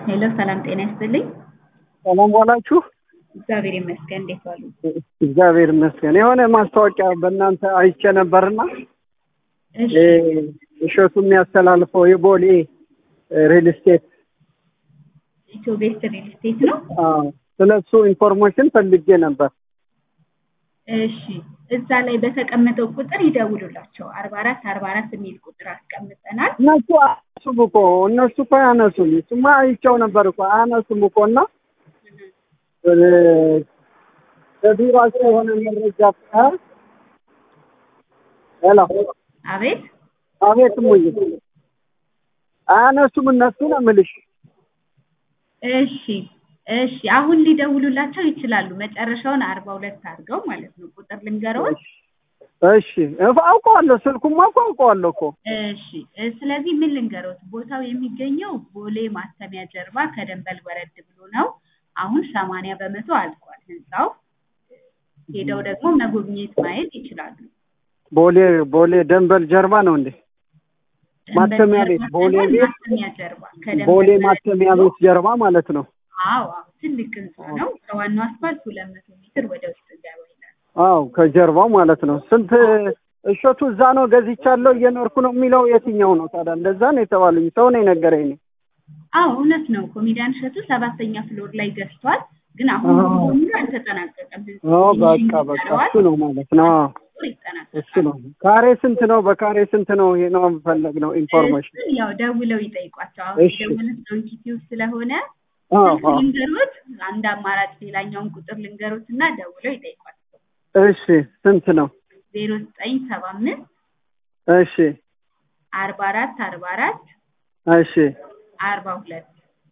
ሄሎ ሰላም ጤና ይስጥልኝ። ሰላም ዋላችሁ? እግዚአብሔር ይመስገን። እንዴት ዋሉ? እግዚአብሔር ይመስገን። የሆነ ማስታወቂያ በእናንተ አይቼ ነበርና እሺ እሸቱ የሚያስተላልፈው የቦሌ ሪል ስቴት ኢትዮ ቤስት ሪል ስቴት ነው። ስለ እሱ ኢንፎርሜሽን ፈልጌ ነበር። እሺ እዛ ላይ በተቀመጠው ቁጥር ይደውሉላቸው። አርባ አራት አርባ አራት የሚል ቁጥር አስቀምጠናል። እነሱ አያነሱም እኮ እነሱ እኮ አያነሱም። እሱማ አይቼው ነበር እኮ አያነሱም እኮ እና በቢሯቸው የሆነ መረጃ ሄሎ አቤት አቤት ሙይ አያነሱም እነሱ ነው የምልሽ። እሺ እሺ አሁን ሊደውሉላቸው ይችላሉ። መጨረሻውን አርባ ሁለት አድርገው ማለት ነው። ቁጥር ልንገረውን። እሺ አውቀዋለሁ፣ ስልኩማ እኮ አውቀዋለሁ እኮ። እሺ እ ስለዚህ ምን ልንገሮት፣ ቦታው የሚገኘው ቦሌ ማተሚያ ጀርባ ከደንበል ወረድ ብሎ ነው። አሁን ሰማንያ በመቶ አልቋል ህንፃው። ሄደው ደግሞ መጎብኘት ማየት ይችላሉ። ቦሌ ቦሌ ደንበል ጀርባ ነው እንዴ? ማተሚያ ቤት ቦሌ ደንበል ቤት ማተሚያ ጀርባ ከደንበል ቦሌ ወረድ ማተሚያ ብሎ- ቤት ጀርባ ማለት ነው። አዎ አዎ፣ ትልቅ ህንፃ ነው። ከዋናው አስፋልት ሁለት መቶ ሜትር ወደ ውስጥ ገባ ይላል። አዎ ከጀርባው ማለት ነው። ስንት እሸቱ እዛ ነው ገዝቻለሁ እየኖርኩ ነው የሚለው የትኛው ነው ታዲያ? እንደዛ ነው የተባሉኝ። ሰው ነው የነገረኝ ነው። አዎ እውነት ነው። ኮሜዲያን እሸቱ ሰባተኛ ፍሎር ላይ ገዝቷል። ግን አሁን አዎ። ሙሉ በሙሉ አልተጠናቀቀም። አዎ በቃ ፊኒሺንግ በቃ ይቀረዋል። እሱ ነው ማለት ነው። አዎ ቁጥር ይጠናቀቃል። እሱ ነው። ካሬ ስንት ነው? በካሬ ስንት ነው? ይሄ ነው የምፈለግ ነው ኢንፎርሜሽን። እሱን ያው ደውለው ይጠይቋቸው። አሁን እሺ። የደወሉት ዶንኪቲዩብ ስለሆነ አዎ ስልክ አዎ ልንገሮት፣ አንድ አማራጭ ሌላኛውን ቁጥር ልንገሮት እና ደውለው ይጠይቋቸው። እሺ ስንት ነው? ዜሮ ዘጠኝ ሰባ አምስት እሺ አርባ አራት አርባ አራት እሺ አርባ ሁለት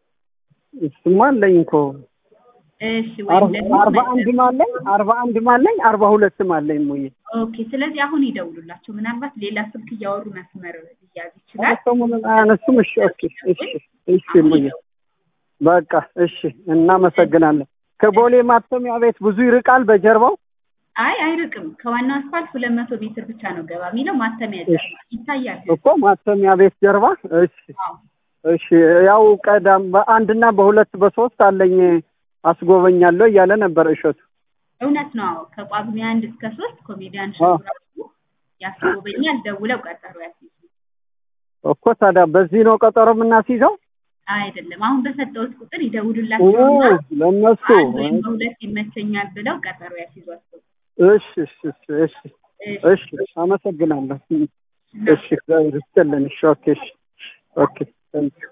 እሱማ አለኝ እኮ እሺ ወይም አርባ ደግሞ አርባ አንድም አለኝ አርባ አንድም አለኝ አርባ ሁለትም አለኝ ሙዬ ኦኬ። ስለዚህ አሁን ይደውሉላቸው። ምናልባት ሌላ ስልክ እያወሩ መስመር ሊያዝ ይችላል። ሰሞኑን አያነሱም። እሺ ኦኬ እሺ እሺ ሙዬ በቃ እሺ እናመሰግናለን። ከቦሌ ማተሚያ ቤት ብዙ ይርቃል በጀርባው? አይ አይርቅም። ከዋናው አስፋልት ሁለት መቶ ሜትር ብቻ ነው ገባ የሚለው ማተሚያ እሺ። ጀርባ ይታያል። እኮ ማተሚያ ቤት ጀርባ። እሺ አዎ። እሺ ያው ቀዳም በአንድና በሁለት በሶስት አለኝ አስጎበኛለሁ እያለ ነበር እሸቱ። እውነት ነው። አዎ ከጳጉሜ አንድ እስከ ሶስት ኮሜዲያን አዎ። ሸቱ ራሱ ያስጎበኛል። ደውለው ቀጠሮ ያስይዙ። እኮ ታዲያ በዚህ ነው ቀጠሮ የምናስይዘው? አይደለም አሁን በሰጠሁት ቁጥር ኦ ይደውሉላቸውና ለእነሱ አንድ ወይም በሁለት ይመቸኛል ብለው ቀጠሮ ያስይዟቸው። እሺ እሺ እሺ እሺ እሺ አመሰግናለሁ። እሺ እግዚአብሔር ይስጥልን። እሺ ኦኬ እሺ ኦኬ